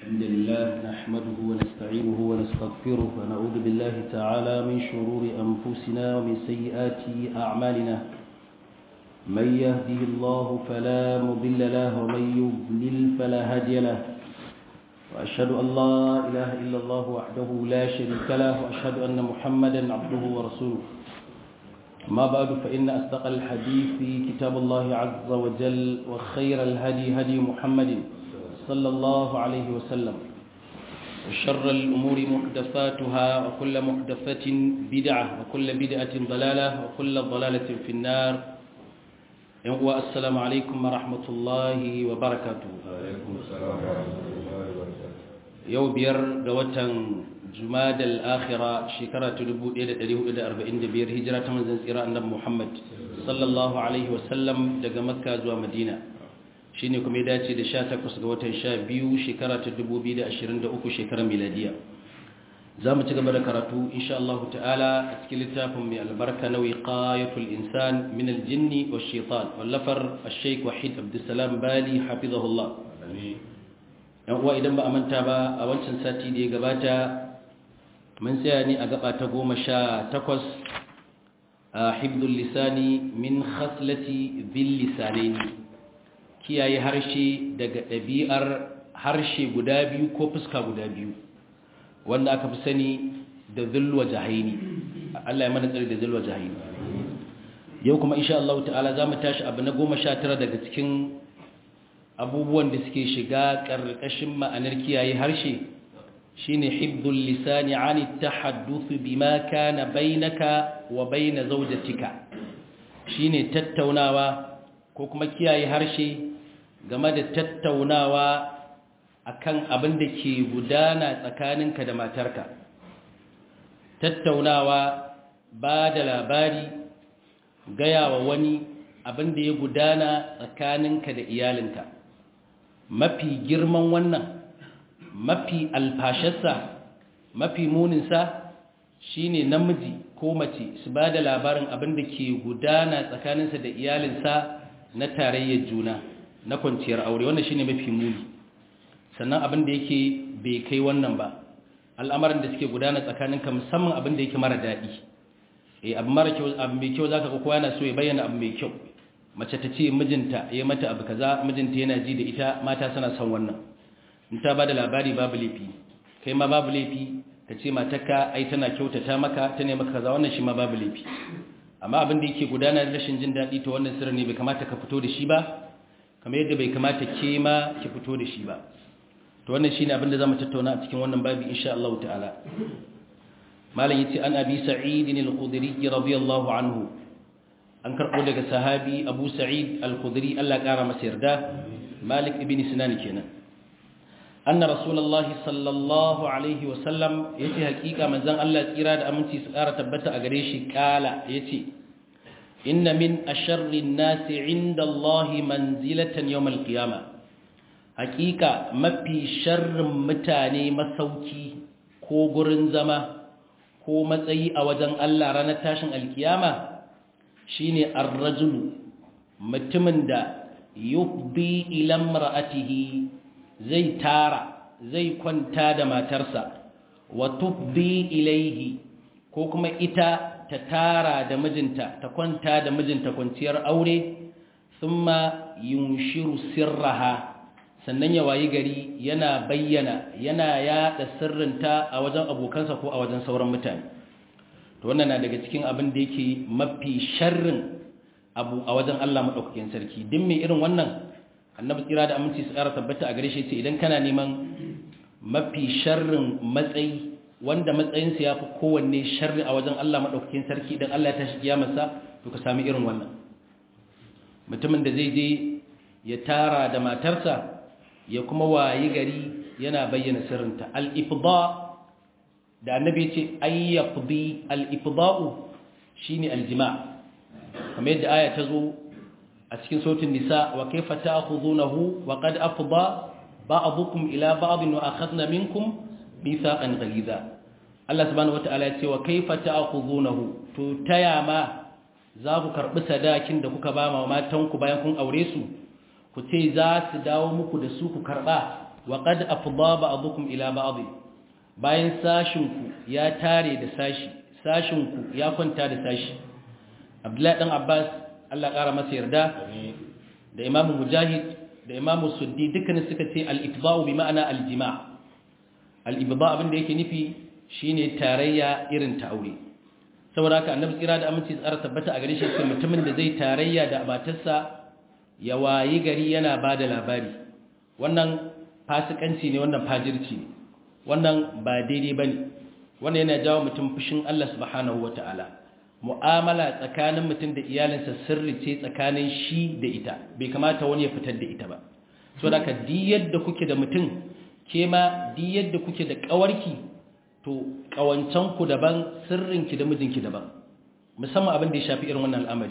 الحمد لله نحمده ونستعينه ونستغفره ونعوذ بالله تعالى من شرور أنفسنا ومن سيئات أعمالنا من يهده الله فلا مضل له ومن يضلل فلا هادي له وأشهد أن لا إله إلا الله وحده لا شريك له وأشهد أن محمدا عبده ورسوله ما بعد فإن أصدق الحديث كتاب الله عز وجل وخير الهدي هدي محمد صلى الله عليه وسلم وشر الأمور محدثاتها وكل محدثة بدعة وكل بدعة ضلالة وكل ضلالة في النار والسلام عليكم ورحمة الله وبركاته عليكم السلام ورحمة الله وبركاته yau biyar ga watan jumadal akhira shekara ta 1445 hijira ta manzon tsira annabi Muhammad sallallahu alaihi wasallam daga makka zuwa madina shine kuma ya dace da 18 ga watan 12 shekara ta 2023 shekarar miladiya za mu ci gaba da karatu insha Allah ta'ala a cikin littafin mai albarka na wiqayatul insan min aljinni wash shaitan wallafar ash-shaykh wahid abdussalam bali hafizahullah yan uwa idan ba a manta ba a wancan sati da ya gabata mun tsaya ne a gaba ta goma sha takwas a hibdul lisani min khaslati bil lisanaini kiyaye harshe daga ɗabi'ar harshe guda biyu ko fuska guda biyu wanda aka fi sani da zulwa jahaini Allah ya mana tsari da zulwa jahaini yau kuma insha Allah ta'ala za mu tashi abu na goma sha tara daga cikin abubuwan da suke shiga ƙarƙashin ma'anar kiyaye harshe shine hibdul lisani ani tahadduth bima kana bainaka wa baina zawjatika shine tattaunawa ko kuma kiyaye harshe game da tattaunawa akan abin da ke gudana tsakaninka da matarka tattaunawa ba da labari gaya wa wani abin da ya gudana tsakaninka da iyalinka mafi girman wannan mafi alfasharsa mafi muninsa shine namiji ko mace su ba da labarin abin da ke gudana tsakaninsa da iyalinsa na tarayyar juna na kwanciyar aure wannan shine mafi muni sannan abin da yake bai kai wannan ba al'amarin da suke gudana tsakaninka musamman abin da yake mara daɗi eh abu mara kyau abu mai kyau zaka ga kowa yana so ya bayyana abu mai kyau mace ta ce mijinta ya mata abu kaza mijinta yana ji da ita mata suna son wannan in ta bada labari babu laifi kai ma babu laifi ka ce matarka ai tana kyautata maka ta ne maka kaza wannan shi ma babu laifi amma abin da yake gudana da rashin jin daɗi to wannan sirri ne bai kamata ka fito da shi ba kamar yadda bai kamata ke ma ki fito da shi ba to wannan shine abin da zamu tattauna a cikin wannan babi insha Allah ta'ala malam yace an abi sa'id al-khudri radiyallahu anhu an karɓo daga sahabi abu sa'id al-khudri Allah ƙara masa yarda malik ibn sinan kenan anna rasulullahi sallallahu alaihi wasallam yace hakika manzon Allah tsira da aminci su ƙara tabbata a gare shi kala yace inna min asharri an-nasi 'inda Allah manzilatan yawm al-qiyamah hakika mafi sharrin mutane masauki ko gurin zama ko matsayi a wajen Allah ranar tashin alkiyama shine ar-rajulu mutumin da yufdi ila imra'atihi zai tara zai kwanta da matarsa wa tufdi ilaihi ko kuma ita ta tara da mijinta ta kwanta da mijinta kwanciyar aure thumma yunshiru sirraha sannan ya wayi gari yana bayyana yana yada sirrinta a wajen abokansa ko a wajen sauran mutane to wannan na daga cikin abin da yake mafi sharrin abu a wajen Allah madaukakin sarki din mai irin wannan annabi tsira da aminci su ƙara tabbata a gare shi ce idan kana neman mafi sharrin matsayi wanda matsayinsa ya fi kowanne sharri a wajen Allah madaukakin sarki idan Allah ya tashi kiyamarsa to ka sami irin wannan mutumin da zai je ya tara da matarsa ya kuma wayi gari yana bayyana sirrinta al-ifda da annabi ce ayyafdi al-ifda'u shine al-jima' kamar yadda aya ta zo a cikin sautin nisa wa kaifa ta'khudunahu wa qad afda ba'dukum ila ba'din wa akhadna minkum mithaqan ghaliza Allah subhanahu wata'ala ya ce wa kaifa ta'khudunahu to taya ma za ku karbi sadakin da kuka ba ma matanku bayan kun aure su ku ce za su dawo muku da su ku karba wa qad afdha ba'dukum ila ba'd bayan sashinku ya tare da sashi sashinku ya kwanta da sashi Abdullahi dan Abbas Allah ƙara masa yarda da Imam Mujahid da Imam Suddi dukkanin suka ce al-ifda'u bi ma'ana al-jima' al-ibda' abin da yake nufi shine tarayya irin ta aure saboda haka annabi tsira da aminci tsara tabbata a gare shi sai mutumin da zai tarayya da matarsa ya wayi gari yana bada labari wannan fasikanci ne wannan fajirci ne wannan ba daidai bane wannan yana jawo mutum fushin Allah subhanahu wataala mu'amala tsakanin mutum da iyalinsa sirri ce tsakanin shi da ita bai kamata wani ya fitar da ita ba saboda haka di yadda kuke da mutum ke ma di yadda kuke da kawarki to ƙawancenku daban sirrinki da mijinki daban musamman abin da ya shafi irin wannan al'amari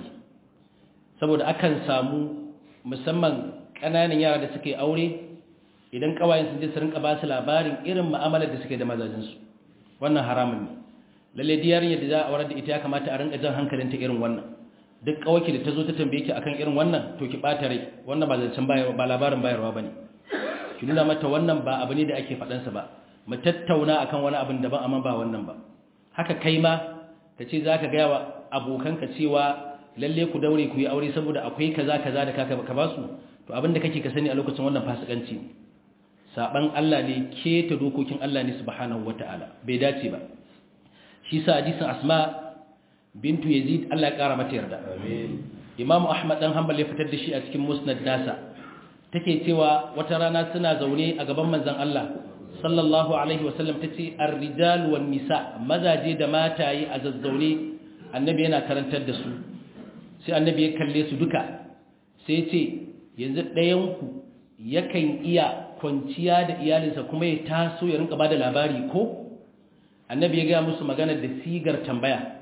saboda akan samu musamman ƙananan yara da suke aure idan ƙawayen sun je su rinka ba su labarin irin mu'amalar da suke da mazajinsu wannan haramun ne lalle diyar yadda za a aurar da ita ya kamata a rinka jan hankalinta irin wannan duk ƙawaki da ta zo ta tambaye ki akan irin wannan to ki ɓata rai wannan ba zancen ba labarin bayarwa ba ne ki nuna mata wannan ba abu ne da ake faɗansa ba mu tattauna akan wani abin daban amma ba wannan ba haka kai ma ka ce za ka gaya wa abokanka cewa lalle ku daure ku yi aure saboda akwai kaza kaza da kaka ka basu to abin da kake ka sani a lokacin wannan fasikanci ne saban Allah ne keta dokokin Allah ne subhanahu wataala bai dace ba shi sa hadisin Asma bintu Yazid Allah ya kara mata yarda amin Imam Ahmad dan Hanbal ya fitar da shi a cikin Musnad nasa take cewa wata rana suna zaune a gaban manzon Allah sallallahu alaihi wasallam ta ce ar-rijal wan nisa mazaje da mataye a zazzaune annabi yana karantar da su sai annabi ya kalle su duka sai ce yanzu ɗayan ku yakan iya kwanciya da iyalinsa kuma ya taso ya rinka bada labari ko annabi ya ga musu magana da sigar tambaya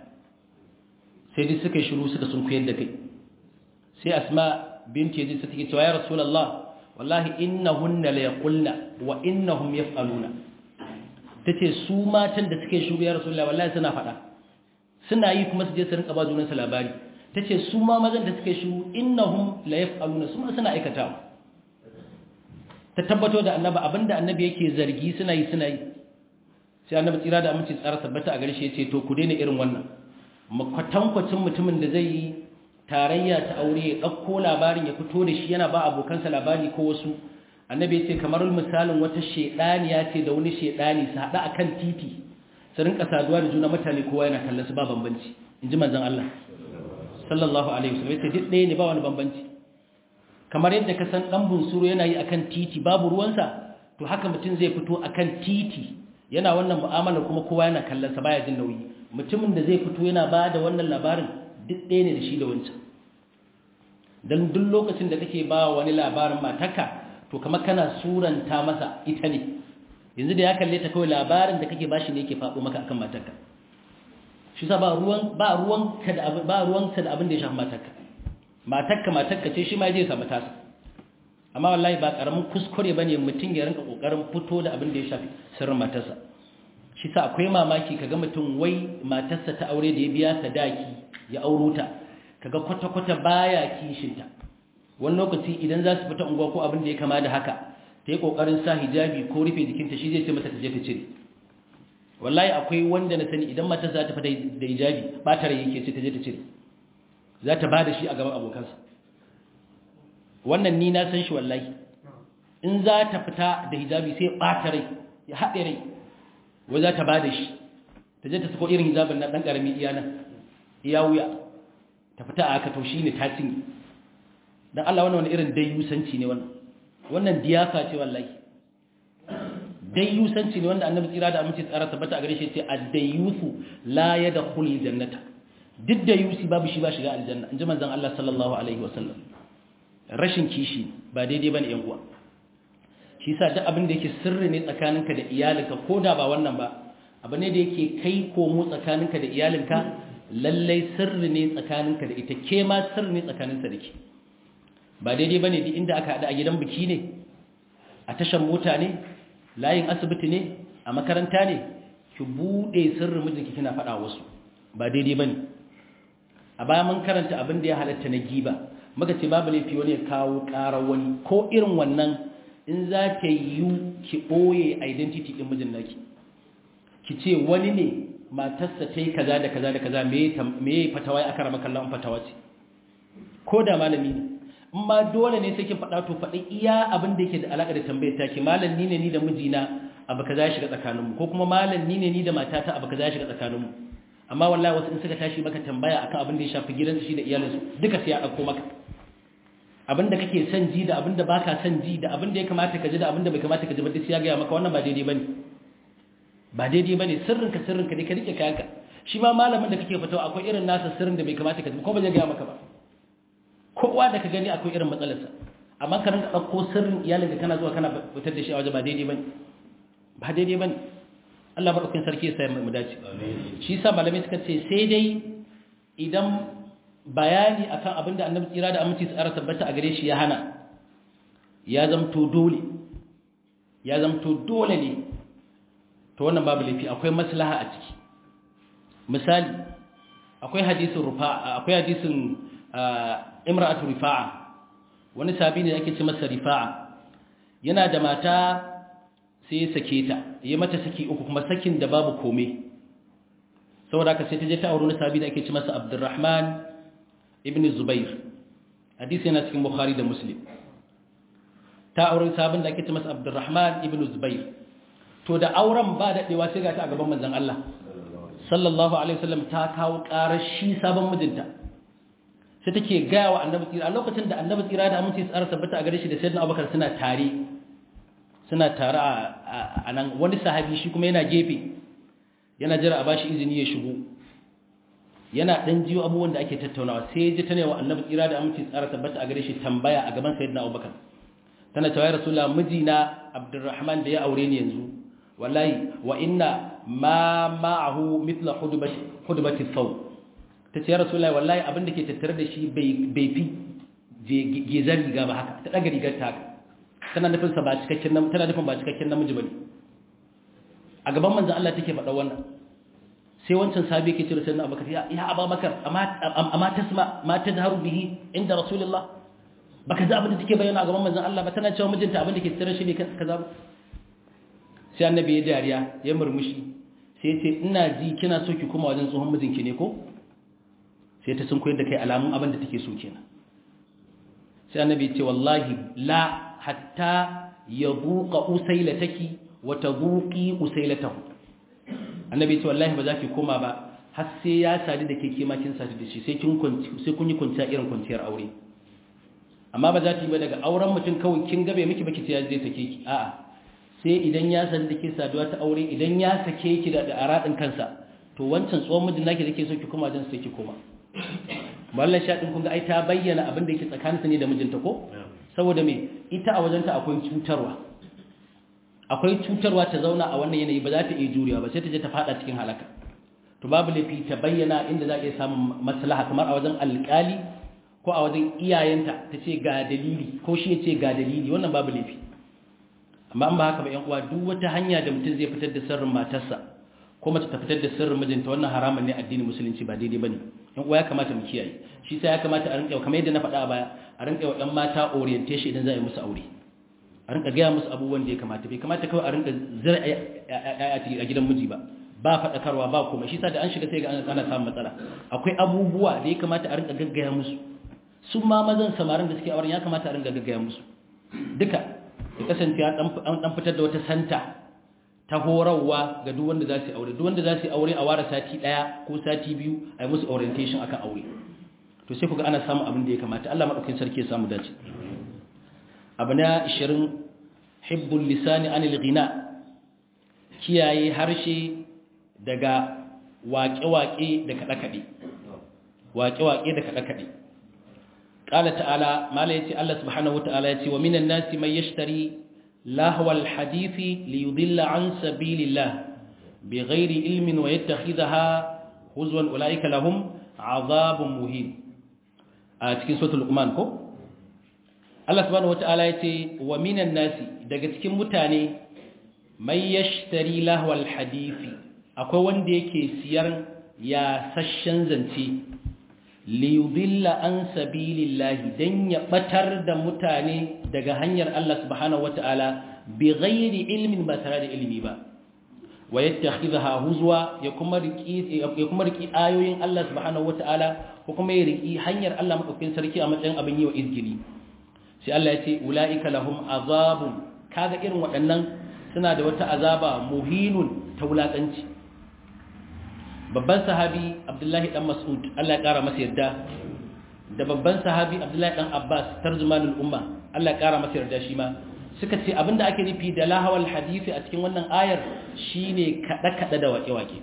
sai dai suka shiru suka sun kuyar da kai sai asma binti yazid ta take cewa ya rasulullah wallahi innahunna la yaqulna wa innahum yaf'aluna tace su matan da suke shuru ya rasulullahi wallahi suna fada suna yi kuma su je su rinka ba junan su labari tace su ma mazan da suke shuru innahum la yaf'aluna su ma suna aikatawa ta tabbato da annabi abinda annabi yake zargi suna yi suna yi sai annabi tsira da aminci tsara tabbata a gare shi yace to ku daina irin wannan makwatankwacin mutumin da zai yi tarayya ta aure ya ɗauko labarin ya fito da shi yana ba abokansa labari ko wasu annabi ya ce kamar misalin wata shaidaniya ce da wani shaidani su haɗa akan titi su rinka saduwa da juna mutane kowa yana kallon su ba bambanci in ji manzon Allah sallallahu alaihi wasallam yace duk ɗaya ne ba wani bambanci kamar yadda ka san dan bunsuru yana yi akan titi babu ruwansa to haka mutum zai fito akan titi yana wannan mu'amala kuma kowa yana kallon sa baya jin nauyi mutumin da zai fito yana ba da wannan labarin duk ɗaya ne da shi da wancan don duk lokacin da kake ba wani labarin matarka to kamar kana suranta masa ita ne yanzu da ya kalle ta kawai labarin da kake bashi ne yake faɗo maka akan matarka shi sa ba ruwan ba ruwan ka da abin ba ruwan ka da abin da ya shafi matarka matarka matarka ce shi ma je samu tasa amma wallahi ba karamin kuskure bane mutum ya rinka kokarin fito da abin da ya shafi sirrin matarsa shi sa akwai mamaki kaga mutum wai matarsa ta aure da ya biya sadaki ya auro ta kaga kwata-kwata baya kishinta wani lokaci idan za su fita unguwa ko abin da ya kama da haka ta yi kokarin sa hijabi ko rufe jikinta shi zai ce mata ta je ta cire wallahi akwai wanda na sani idan matarsa za ta fita da hijabi ba ta rai yake ce ta je ta cire za ta ba da shi a gaban abokansa wannan ni na san shi wallahi in za ta fita da hijabi sai ɓata rai ya haɗe rai wai za ta ba da shi ta je ta sako irin hijabin na ɗan ƙarami iya nan iya wuya ta fita a haka to shi ne ta cinye don Allah wannan wani irin dayyusanci ne wannan wannan diyafa ce wallahi dayyusanci ne wanda annabi tsira da amince tsara tabbata a gare shi ce ad-dayyusu la yadkhulu jannata duk da yusi babu shi ba shiga aljanna in ji manzon Allah sallallahu alaihi wasallam rashin kishi ba daidai bane yan uwa shi yasa duk abin da yake sirri ne tsakaninka da iyalinka ko da ba wannan ba abu ne da yake kai komo tsakaninka da iyalinka lallai sirri ne tsakaninka da ita ke ma sirri ne tsakaninsa da ke ba daidai bane duk inda aka haɗu a gidan biki ne a tashar mota ne layin asibiti ne a makaranta ne ki buɗe sirrin mijinki kina faɗa wasu ba daidai bane a baya mun karanta abin da ya halatta na giba muka ce babu laifi wani ya kawo ƙarar wani ko irin wannan in za ta yi ki ɓoye identity ɗin mijin naki ki ce wani ne matarsa ta yi kaza da kaza da kaza me ya fatawa ya aka rama kallon fatawa ce ko da malami ne in ma dole ne sai kin faɗa to faɗi iya abin da yake da alaƙa da tambayar taki malam ni ne ni da mijina abu kaza ya shiga tsakaninmu ko kuma malam ni ne ni da matata abu kaza ya shiga tsakaninmu amma wallahi wasu in suka tashi maka tambaya akan abin da ya shafi gidansu shi da iyalinsu duka sai ya ɗauko maka abin da kake son ji da abin da baka son ji da abin da ya kamata ka ji da abin da bai kamata ka ji ba duk ya gaya maka wannan ba daidai bane ba daidai bane sirrinka sirrinka ne ka rike kayanka shi ma malamin da kake fitawa akwai irin nasa sirrin da bai kamata ka ji ko ba zai gaya maka ba kowa da ka gani akwai irin matsalarsa amma ka rinka ɗauko sirrin iyalin da kana zuwa kana fitar da shi a waje ba daidai bane ba daidai bane Allah madaukakin sarki ya sa mu dace shi yasa malamai suka ce sai dai idan bayani akan abin da annabi tsira da aminci tsara tabbata a gare shi ya hana ya zamto dole ya zamto dole ne to wannan babu laifi akwai maslaha a ciki misali akwai hadisin rufa'a akwai hadisin imra'atu rifa'a wani sabi ne ake ce masa rifa'a yana da mata sai ya sake ta ya mata saki uku kuma sakin da babu komai saboda haka sai ta je ta auri wani sabi da ake ce masa abdurrahman ibn zubair hadisi yana cikin bukhari da muslim ta auri sabon da ake ce masa abdurrahman ibn zubair to da auren ba daɗewa sai ga ta a gaban manzon Allah sallallahu alaihi wasallam ta kawo ƙarar shi sabon mijinta sai take gaya wa annabi tsira a lokacin da annabi tsira da aminci tsara tabbata a gare shi da sayyidina abubakar suna tare suna tare a nan wani sahabi shi kuma yana gefe yana jira a bashi izini ya shigo yana dan jiyo abubuwan da ake tattaunawa sai ji ta ne wa annabi tsira da aminci tsara tabbata a gare shi tambaya a gaban sayyidina abubakar tana cewa ya rasulullah mijina abdurrahman da ya aure ni yanzu wallahi wa inna ma ma'ahu mithla hudbati hudbati thawb tace ya rasulullahi wallahi abin da ke tattare da shi bai bai fi gezar riga ba haka ta daga rigar ta haka tana nufin sa ba cikakken nam tana nufin ba cikakken namiji bane a gaban manzon Allah take faɗa wannan sai wancan sahabi yake cewa sayyidina Abubakar ya ya Abubakar amma amma tasma ma tadharu bihi inda rasulullah baka ji abin da take bayyana a gaban manzon Allah ba tana cewa mijinta abin da ke tattare shi ne kaza ba sai annabi ya dariya ya murmushi sai ya ce ina ji kina so ki kuma wajen tsohon mijinki ne ko sai ta sun koyar da kai alamun abin da take so kenan sai annabi ya ce wallahi la hatta yabuqa usailataki wa tabuqi usailatahu annabi ya ce wallahi ba za ki koma ba har sai ya sadu da ke kima kin sadu da shi sai kin sai kun yi kwanciya irin kwanciyar aure amma ba za ta yi ba daga auren mutum kawai kin gabe miki baki sai ya zai sake ki a'a sai idan ya san da ke saduwa ta aure idan ya sake ki da aradin kansa to wancan tsohon mijin naki da ke so ki koma don sai ki koma mallan shaɗin kun ga ai ta bayyana abin da yake tsakaninsa ne da mijinta ko saboda me ita a wajenta akwai cutarwa akwai cutarwa ta zauna a wannan yanayi ba za ta iya juriya ba sai ta je ta fada cikin halaka to babu laifi ta bayyana inda za a iya samun maslaha kamar a wajen alƙali ko a wajen iyayenta ta ce ga dalili ko shi ya ce ga dalili wannan babu laifi amma an ba haka ba yan uwa duk wata hanya da mutum zai fitar da sirrin matarsa ko mace ta fitar da sirrin mijinta wannan haramun ne addinin musulunci ba daidai bane yan uwa ya kamata mu kiyaye shi sai ya kamata a rinka kamar yadda na faɗa a baya a rinka wa ɗan mata orientation idan za a yi musu aure a rinka gaya musu abubuwan da ya kamata bai kamata kawai a rinka zira a gidan miji ba ba faɗakarwa ba kuma shi sa da an shiga sai ga ana samun matsala akwai abubuwa da ya kamata a rinka gaggaya musu su ma mazan samarin da suke auren ya kamata a rinka gaggaya musu duka ya kasance an dan fitar da wata santa ta horarwa ga duk wanda za su aure duk wanda za su aure a ware sati daya ko sati biyu a yi musu orientation akan aure to sai kuga ana samun abin da ya kamata Allah madaukakin sarki ya samu dace abu na 20 hibbul lisani anil ghina kiyaye harshe daga waƙe-waƙe da kaɗe-kaɗe waƙe-waƙe da kaɗe-kaɗe قال تعالى ما لا يتي الله سبحانه وتعالى يتي ومن الناس من يشتري لهو الحديث ليضل عن سبيل الله بغير علم ويتخذها هزوا أولئك لهم عذاب مهين cikin suratul luqman ko Allah subhanahu wataala yace wa minan nasi daga cikin mutane may yashtari lahwal hadisi akwai wanda yake siyar ya sashen zance liyudilla an sabilillahi dan ya batar da mutane daga hanyar Allah subhanahu wataala bi ghairi ilmin ba tare da ilimi ba wa yattakhidha huzwa ya kuma riki ya kuma riki ayoyin Allah subhanahu wataala ko kuma ya riki hanyar Allah madaukakin sarki a matsayin abin yi wa izgili sai Allah ya ce ulaika lahum azabun kaga irin waɗannan suna da wata azaba muhinun ta wulakanci babban sahabi Abdullahi dan Mas'ud Allah ya kara masa yarda da babban sahabi Abdullahi dan Abbas tarjumanul umma Allah ya kara masa yarda shi ma suka ce abinda ake nufi da lahawal hadisi a cikin wannan ayar shine kada-kada da wake-wake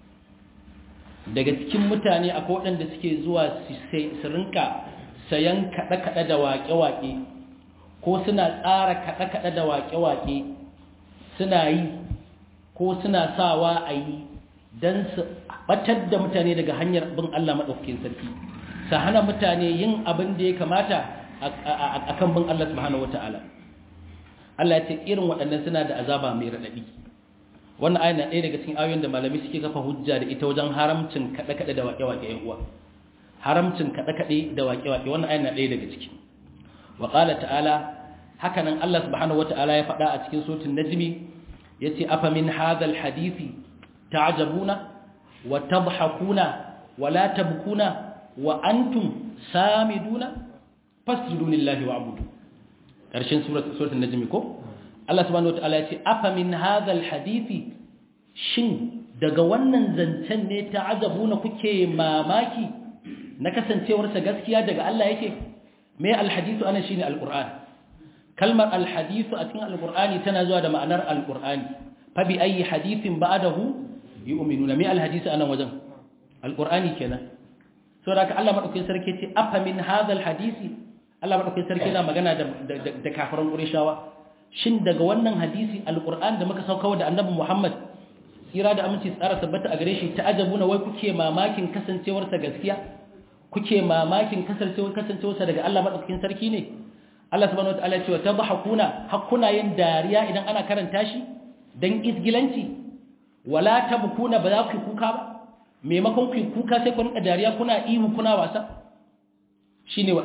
daga cikin mutane akwai waɗanda suke zuwa su rinka sayan kada-kada da wake-wake ko suna tsara kada-kada da wake-wake suna yi ko suna sawa a yi don su batar da mutane daga hanyar bin Allah maɗaukakin sarki su hana mutane yin abin da ya kamata a kan bin Allah subhanahu wata'ala Allah ya ce irin waɗannan suna da azaba mai raɗaɗi wannan ayan na ɗaya daga cikin ayoyin da malami suke kafa hujja da ita wajen haramcin kaɗe-kaɗe da waƙe-waƙe ‘yan uwa haramcin kaɗe-kaɗe da waƙe-waƙe wannan ayan na ɗaya daga ciki wa ƙala ta'ala haka nan Allah subhanahu wata'ala ya faɗa a cikin sotin najmi ya ce afa min hadal hadisi ta'ajabuna wa tabhakuna wa la tabkuna wa antum samiduna fasjudu lillahi wa'budu ƙarshen suratun najmi ko Allah subhanahu wataala ya ce afa min hadhal hadisi shin daga wannan zancen ne ta azabuna kuke mamaki na kasancewarsa gaskiya daga Allah yake me alhadisu ana shine alquran kalmar alhadisu a cikin alqurani tana zuwa da ma'anar alqurani fa bi ayi hadithin ba'dahu yu'minuna me alhadisu anan wajen alqurani kenan saboda Allah madaukakin sarki ce afa min hadhal hadisi Allah madaukakin sarki yana magana da da kafiran Qurayshawa shin daga wannan hadisi alquran da muka sauka da annabi Muhammad tsira da aminci tsara tabbata a gare shi ta'ajabuna wai kuke mamakin kasancewar sa gaskiya kuke mamakin kasancewar kasancewar sa daga Allah madaukakin sarki ne Allah subhanahu wataala ya ce wa tadhakuna hakuna yin dariya idan ana karanta shi dan isgilanci wala tabkuna ba za ku kuka ba maimakon ku kuka sai ku rinka dariya kuna ihu kuna wasa shine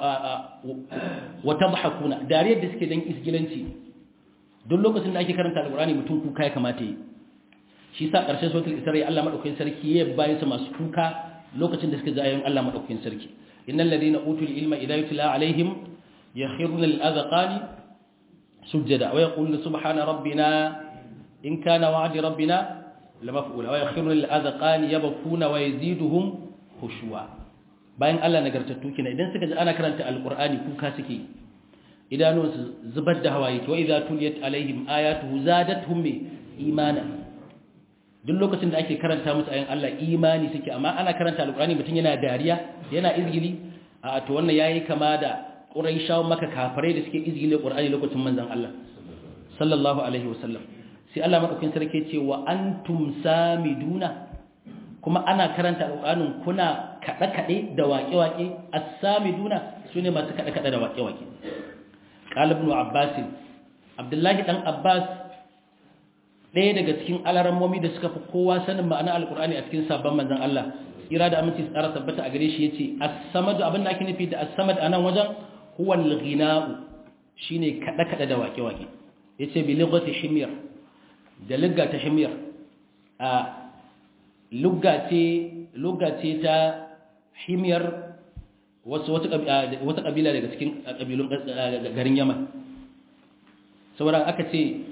wa tadhakuna dariyar da suke dan isgilanci duk lokacin da ake karanta alqur'ani mutum kuka ya kamata yi shi sa karshen suratul isra Allah madaukakin sarki ya bayin su masu kuka lokacin da suke ji ayoyin Allah madaukakin sarki innal ladina utul ilma idha yutla alaihim yakhruna lil azqani sujada wa yaquluna subhana rabbina in kana wa'di rabbina lamaf'ula wa yakhruna lil azqani yabkuna wa yaziduhum khushu'a bayan Allah nagartattu kina idan suka ji ana karanta alqur'ani kuka suke idanunsu zubar da hawaye wa idza tuliyat alaihim ayatuhu zadatuhum imana duk lokacin da ake karanta musu ayan Allah imani suke amma ana karanta alqur'ani mutun yana dariya yana izgili a to wannan yayi kama da quraishaw maka kafirai da suke izgili qur'ani lokacin manzon Allah sallallahu alaihi wasallam sai Allah madaukakin sarki ce wa antum samiduna kuma ana karanta alqur'anin kuna kada kade da waƙe-waƙe as-samiduna sune masu kada kada da waƙe-waƙe qala ibn abbas abdullahi dan abbas ɗaya daga cikin alarammomi da suka fi kowa sanin ma'ana alqur'ani a cikin sabon manzon Allah ira da aminci tsara tabbata a gare shi yace as-samad abin da ake nufi da as-samad anan wajen huwa al-ghina'u shine kada kada da waƙe-waƙe yace bi lughati himyar da lugga ta himyar a lugga ce ta himyar wasu wata kabila daga cikin kabilun garin yaman saboda aka ce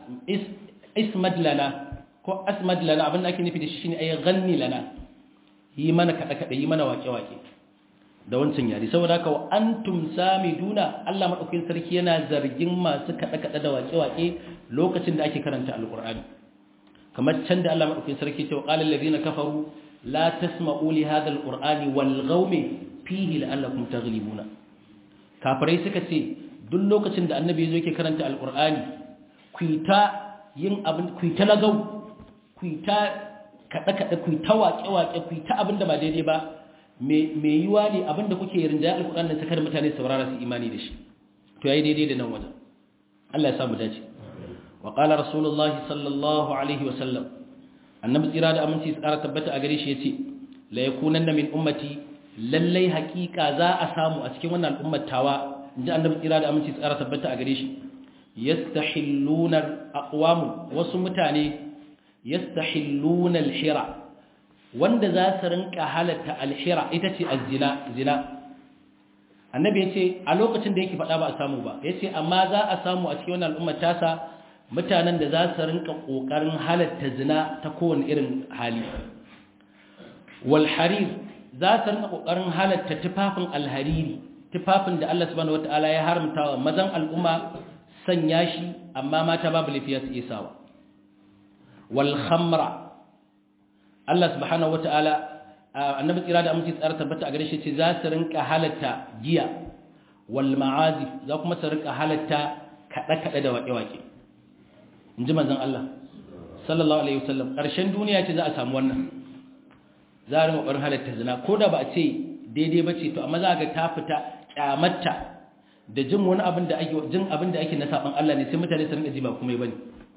ismad lana ko asmad lana abin da ake nufi da shi shine ayi ganni lana yi mana kaɗe-kaɗe yi mana wake-wake da wancan yare saboda haka wa antum samiduna Allah madaukakin sarki yana zargin masu kaɗe-kaɗe da wake-wake lokacin da ake karanta alqur'ani kamar can da Allah madaukakin sarki ce wa qala allazina kafaru la tasma'u li hadha alqur'ani walghaw fihi la'allakum taghlibuna kafirai suka ce duk lokacin da annabi yazo yake karanta alqur'ani kuita yin abin kuita lagau kuita kaɗe-kaɗe kuita waƙe-waƙe kuita abin da ba daidai ba me yiwa ne abin da kuke rinjaya alqur'ani da sakar mutane saurara su imani da shi to yayi daidai da nan wajen Allah ya samu dace وقال رسول الله صلى الله عليه وسلم annabi tsira da aminci tsara tabbata a gare shi yace la yakunanna min ummati lallai hakika za a samu a cikin wannan al'ummar tawa inji annabi kira da aminci tsara tabbata a gare shi yastahilluna aqwam wasu mutane yastahilluna al-hira wanda za su rinka halatta al-hira ita ce az-zina zina annabi yace a lokacin da yake faɗa ba a samu ba yace amma za a samu a cikin wannan al'ummar tasa mutanen da za su rinka kokarin halatta zina ta kowane irin hali wal harir za su rinka kokarin halatta tufafin alhariri tufafin da Allah subhanahu wataala ya haramta wa mazan al'umma sanya shi amma mata babu lafiya su iya sawa wal khamra Allah subhanahu wataala annabi tsira da aminci tsara tabbata a gare shi ce za su rinka halatta giya wal ma'azif za kuma su rinka halatta kada kada da waƙe waƙe inji manzon Allah sallallahu alaihi wasallam ƙarshen duniya ce za a samu wannan za a rinka ƙwarin halatta zina ko da ba a ce daidai ba ce to amma za ga ta fita kyamatta da jin wani abin da ake jin abin da ake na saban Allah ne sai mutane su rinka ji ba kuma bane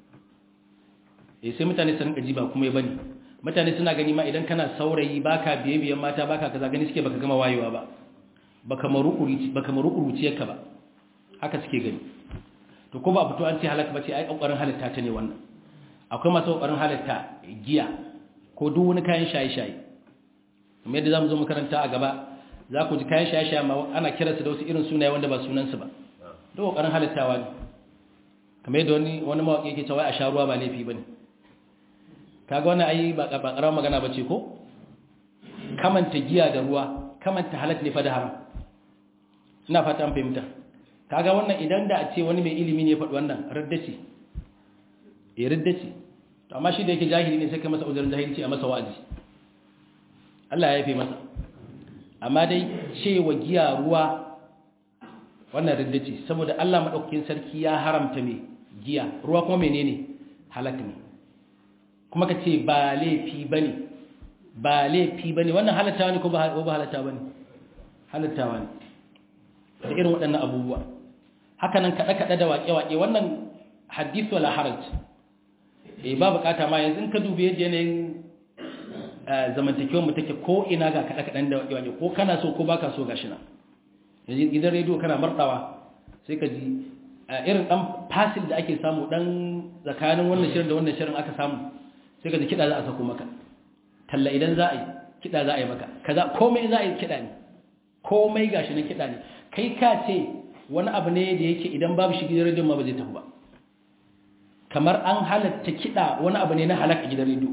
eh sai mutane su rinka ji ba kuma bane mutane suna gani ma idan kana saurayi baka biye biyan mata baka kaza gani suke baka gama wayewa ba baka marukuri baka marukuruci ka ba haka suke gani to ko ba fito an ce halaka bace ai kokarin halatta ta ne wannan akwai masu kokarin halatta giya ko duk wani kayan shaye-shaye kuma yadda zamu zo makaranta a gaba za ku ji kayan shaye-shaye ma ana kiransu da wasu irin sunaye wanda ba sunansu ba duk kokarin halittawa ne kamar yadda wani wani mawaki yake cewa a sha ruwa ba laifi bane kaga wannan ai ba ba karamar magana bace ko kamanta giya da ruwa kamanta halal ne fa da haram ina fata an fahimta kaga wannan idan da a ce wani mai ilimi ne ya faɗi wannan radda ce eh radda ce to amma shi da yake jahili ne sai kai masa uzurin jahilci a masa wa'azi Allah ya yafe masa amma dai cewa giya ruwa wannan riddaci saboda Allah madaukakin sarki ya haramta me giya ruwa kuma menene halak ne kuma kace ba laifi bane ba laifi bane wannan halattawa ne ko ba ba halattawa bane halattawa ne da irin waɗannan abubuwa haka nan kada kada da waƙe waƙe wannan hadith wala haraj eh ba bukata ma yanzu in ka dubi yanayin zamantakewar mu take ko ina ga kada kadan da waje ko kana so ko baka so gashi na yanzu idan radio kana martawa sai ka ji irin dan fasil da ake samu dan tsakanin wannan shirin da wannan shirin aka samu sai ka ji kida za a sako maka talla idan za a yi kida za a yi maka kaza komai za a yi kida ne komai gashi na kida ne kai ka ce wani abu ne da yake idan babu shi gidan radio ma ba zai tafi ba kamar an halatta kida wani abu ne na halaka gidan radio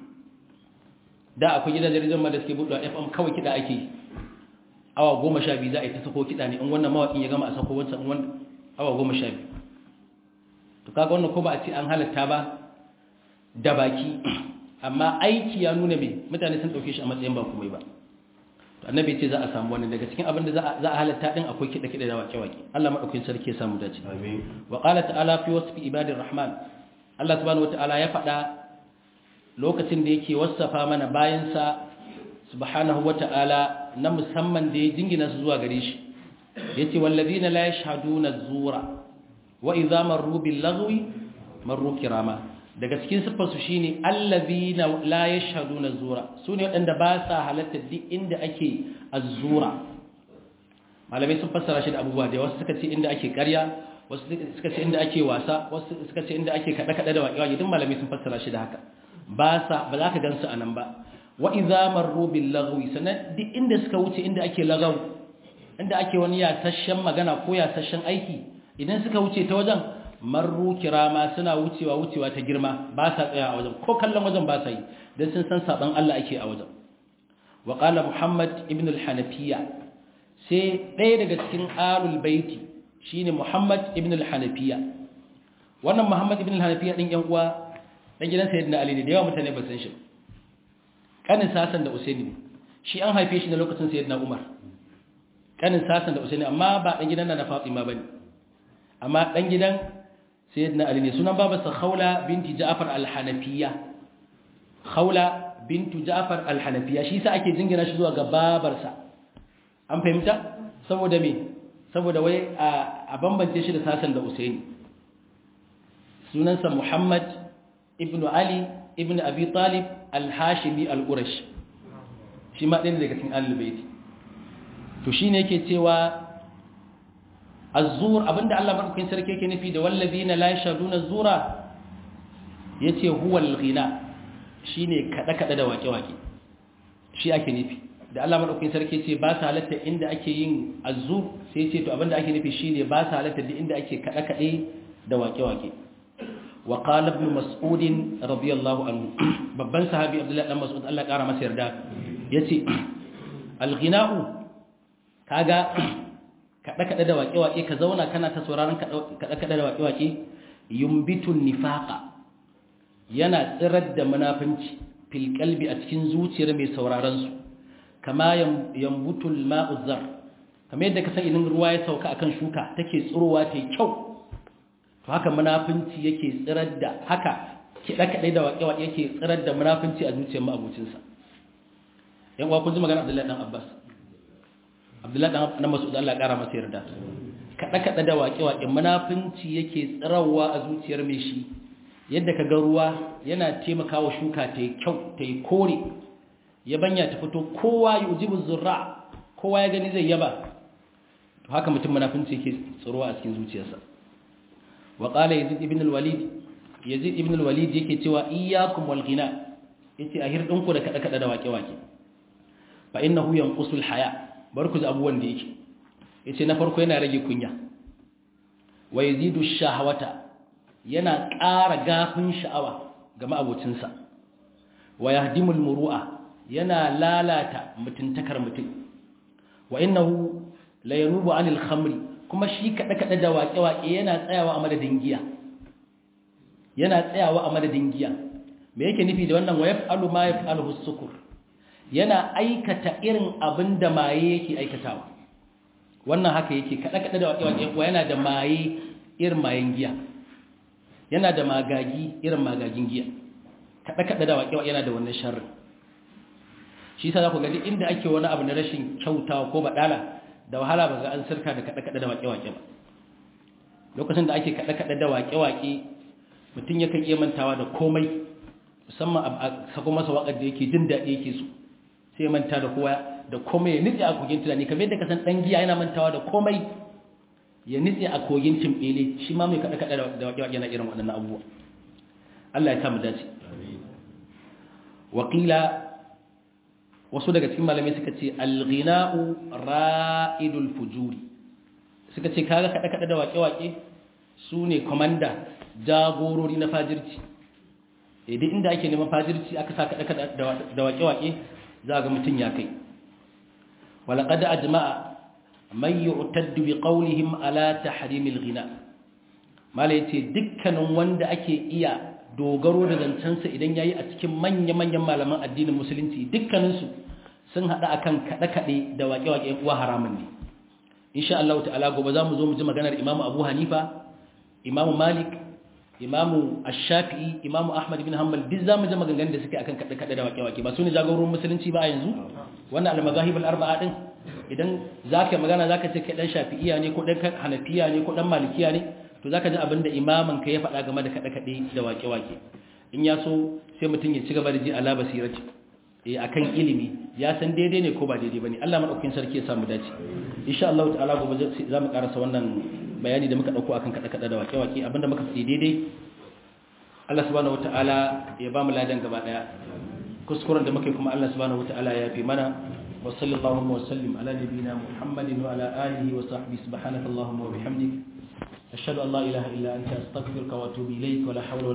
da akwai gidan jaridar ma da suke buɗe FM kawai kiɗa ake yi awa goma sha biyu za a yi ta sako kiɗa ne in wannan mawaƙin ya gama a sako wancan wani awa goma sha biyu to kaga wannan ko ba a ce an halatta ba da baki amma aiki ya nuna mai mutane sun ɗauke shi a matsayin ba komai ba to annabi ce za a samu wannan daga cikin abin da za a halatta din akwai kiɗa kiɗa da waƙe-waƙe Allah madaukakin sarki ya samu dace amin wa qala ta'ala fi wasfi ibadir rahman Allah subhanahu wataala ya faɗa lokacin da yake wasafa mana bayansa subhanahu wata'ala na musamman da ya jingina su zuwa gare shi yace wallazina la yashhaduna zura wa idza marru bil lagwi marru kirama daga cikin sifar su shine allazina la yashhaduna zura sune wadanda ba sa halatta duk inda ake azzura malamai sun fassara shi da abubuwa da wasu suka ce inda ake ƙarya wasu suka ce inda ake wasa wasu suka ce inda ake kada kada da waƙe-waƙe duk malamai sun fassara shi da haka ba sa ba za ka gansu a nan ba wa idza marru bil lagwi sanan duk inda suka wuce inda ake lagaw inda ake wani yasashen magana ko yasashen aiki idan suka wuce ta wajen marru kirama suna wucewa wucewa ta girma ba sa tsaya a wajen ko kallon wajen ba sa yi dan sun san saban Allah ake a wajen wa qala muhammad ibn al-hanafiya sai ɗaya daga cikin alul baiti shine muhammad ibn al-hanafiya wannan muhammad ibn al-hanafiya din yan uwa dan gidan sayyidina ali ne da yawa mutane ba san shi kanin sasan da usaini ne shi an haife shi na lokacin sayyidina umar kanin sasan da usaini amma ba dan gidan na fatima bane amma dan gidan sayyidina ali ne sunan babarsa khawla binti ja'far al-hanafiyya khawla bintu ja'far al-hanafiyya shi sa ake jingina shi zuwa ga babarsa an fahimta saboda me saboda wai a bambance shi da sasan da usaini sunansa muhammad ibn Ali ibn Abi Talib al-Hashimi al-Qurash shi ma ɗaya daga cikin Ahlul Bait to shine yake cewa az-zur abinda Allah madaukakin sarki yake nufi da wallazina la yashaduna az-zura yace huwa al-ghina shine kada kada da wake wake shi ake nufi da Allah madaukakin sarki yace ba sa halatta inda ake yin az-zur sai yace to abinda ake nufi shine ba sa halatta duk inda ake kada kade da wake wake wa qala ibn mas'ud radiyallahu anhu babban sahabi abdullahi dan mas'ud Allah ya kara masa yarda yace al-ghina'u kaga kaɗe-kaɗe da waƙe-waƙe ka zauna kana ta sauraron kaɗe-kaɗe da waƙe-waƙe yumbitun nifaqa yana tsirar da munafunci fil qalbi a cikin zuciyar mai sauraron su kama yambutul ma'u zar kamar yadda ka san idan ruwa ya sauka akan shuka take tsirowa ta kyau to haka munafunci yake tsirar da haka kiɗe-kaɗe da waƙe-waƙe yake tsirar da munafunci a zuciyar ma'abucinsa yan uwa kun ji magana Abdullahi dan Abbas abdullahi dan mas'ud Allah ya kara masa yarda kada kada da waƙe waƙe munafinci yake tsirawa a zuciyar mai shi yadda kaga ruwa yana taimakawa shuka ta yi kyau ta yi kore yabanya ta fito kowa yujibu zurra kowa ya gani zai yaba to haka mutum munafinci yake tsirowa a cikin zuciyarsa wa qala yazid ibn al-walid yazid ibn al-walid yake cewa iyyakum wal ghina yace a hirdinku da kada kada da waƙe waƙe fa innahu yanqusul haya' bar ku ji abubuwan da yake ya ce na farko yana rage kunya wa yazidu shahawata yana ƙara gafin sha'awa ga ma'abocinsa wa yahdimul muru'a yana lalata mutuntakar mutum wa innahu la yanubu anil khamri kuma shi kada kada da waƙe waƙe yana tsayawa a madadin giya yana tsayawa a madadin giya me yake nufi da wannan wa yaf'alu ma yaf'aluhu sukur yana aikata irin abin da maye yake aikatawa wannan haka yake kada-kada da waƙe-waƙe kuwa yana da maye irin mayen giya yana da magagi irin magagin giya kada-kada da waƙe-waƙe yana da wannan sharrin shi sa za ku gaji inda ake wani abu na rashin kyautawa ko baɗala da wahala ba ga an sirka da kada-kada da waƙe-waƙe ba lokacin da ake kada-kada da waƙe-waƙe mutum yakan iya mantawa da komai musamman a sako masa waƙar da yake jin daɗi yake so sai ya manta da kowa da komai ya nitse a kogin tunani kamar yadda ka san dan giya yana mantawa da komai ya nitse a kogin timbele shi ma mai kada kada da waƙe waƙe na irin waɗannan abubuwa Allah ya samu dace wakila wasu daga cikin malamai suka ce al-ghina'u ra'idul fujuri suka ce kaga kada kada da waƙe waƙe su ne komanda jagorori na fajirci idan inda ake neman fajirci aka sa kada kada da waƙe waƙe za ga mutum ya kai walaƙada a jama'a mai yi utaddu bi ƙaunihim ala ta harimil gina mala ya ce dukkanin wanda ake iya dogaro da zancensa idan ya yi a cikin manya-manyan malaman addinin musulunci dukkaninsu sun haɗa akan kaɗe-kaɗe da waƙe-waƙe uwa haramun ne insha Allah ta'ala gobe za mu zo mu ji maganar imamu abu hanifa imamu malik imamu ash-shafi'i imamu ahmad bin hanbal duk zamu ji maganganun da suke akan kada kada da wake-wake ba su ne jagororin musulunci ba a yanzu wannan al-mazahib al-arba'a din idan zaka magana zaka ce kai dan shafi'iya ne ko dan hanafiya ne ko dan malikiya ne to zaka ji abinda imamin ka ya faɗa game da kada kada da wake-wake in ya so sai mutum ya ci gaba da ji ala basirati eh akan ilimi ya san daidai ne ko ba daidai bane Allah madaukakin sarki ya samu dace insha Allah ta'ala gobe za mu karasa wannan bayani da muka dauko akan kada kada da wake-wake abinda muka faɗi daidai Allah subhanahu wataala ya ba mu ladan gaba daya kuskuren da muke kuma Allah subhanahu wataala ya fi mana wa sallallahu wa sallim ala nabiyyina Muhammadin wa ala alihi wa sahbihi subhanakallahumma wa bihamdik ashhadu an la ilaha illa anta astaghfiruka wa atubu ilayk wa la hawla